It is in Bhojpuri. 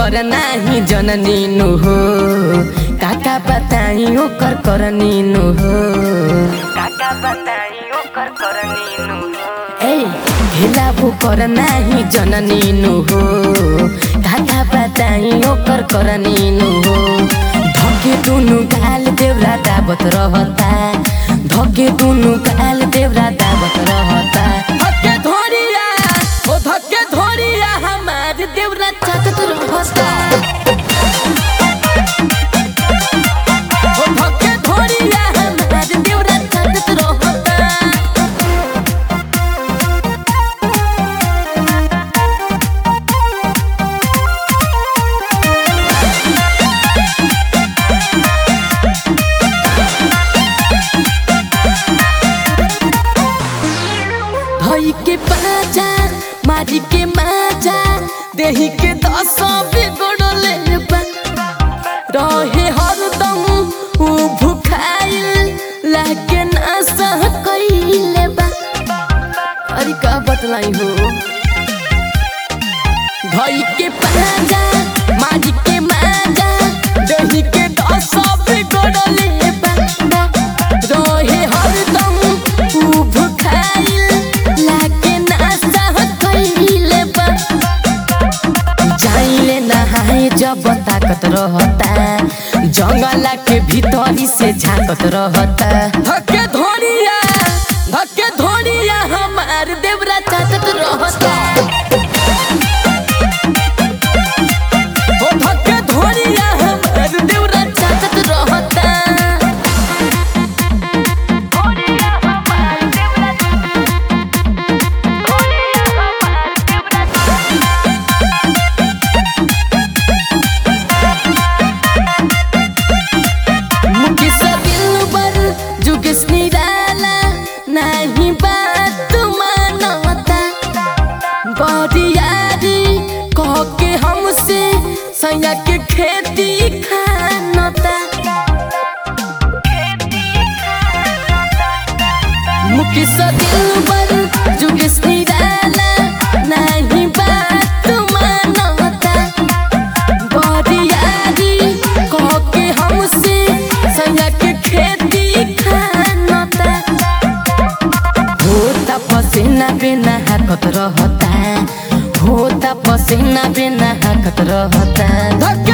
कर नाही जननी नु हो काका बताई ओकर करनी नु हो काका बताई ओकर करनी नु हो ए ढिला कर नाही जननी नु हो काका बताई ओकर करनी नु हो धके दुनु गाल देवरा दाबत रहता धके दुनु गाल देवरा दाबत रहता धके धोरिया ओ धके धोरिया हमार देवरा चाटत रहता ओ धके धोरिया हमार देवरा चाटत रहता धई के पाजा मारी के माजा देही के दस बिगड़ले बा रहे हरदम उ भुखाइल लागे ना सह कइले बा अरे का बतलाई हो धई के पाजा मारी के माजा देही के दस बिगड़ले बा रहे हरदम उ भुखाइल लागे ना सह कइले बा जाइले नहाए जब ताकत रहता जंगल के भीतरी से झाकत रहता धके धोरिया धके धोरिया हमार देवरा चाटत रहता ओ धके धोरिया हमार देवरा चाटत रहता मुकेश दिलबर जुगेश निराला नाही बात मानता बरियारी कह के हमसे सैया के खेती खानता मुकेश दिलबर जुगेश निराला नाही बात मानता बरियारी कह के हमसे सैया के खेती खानता होता पसीना बिना हाकत रहता होता पसीना बिना हाकत रहता धके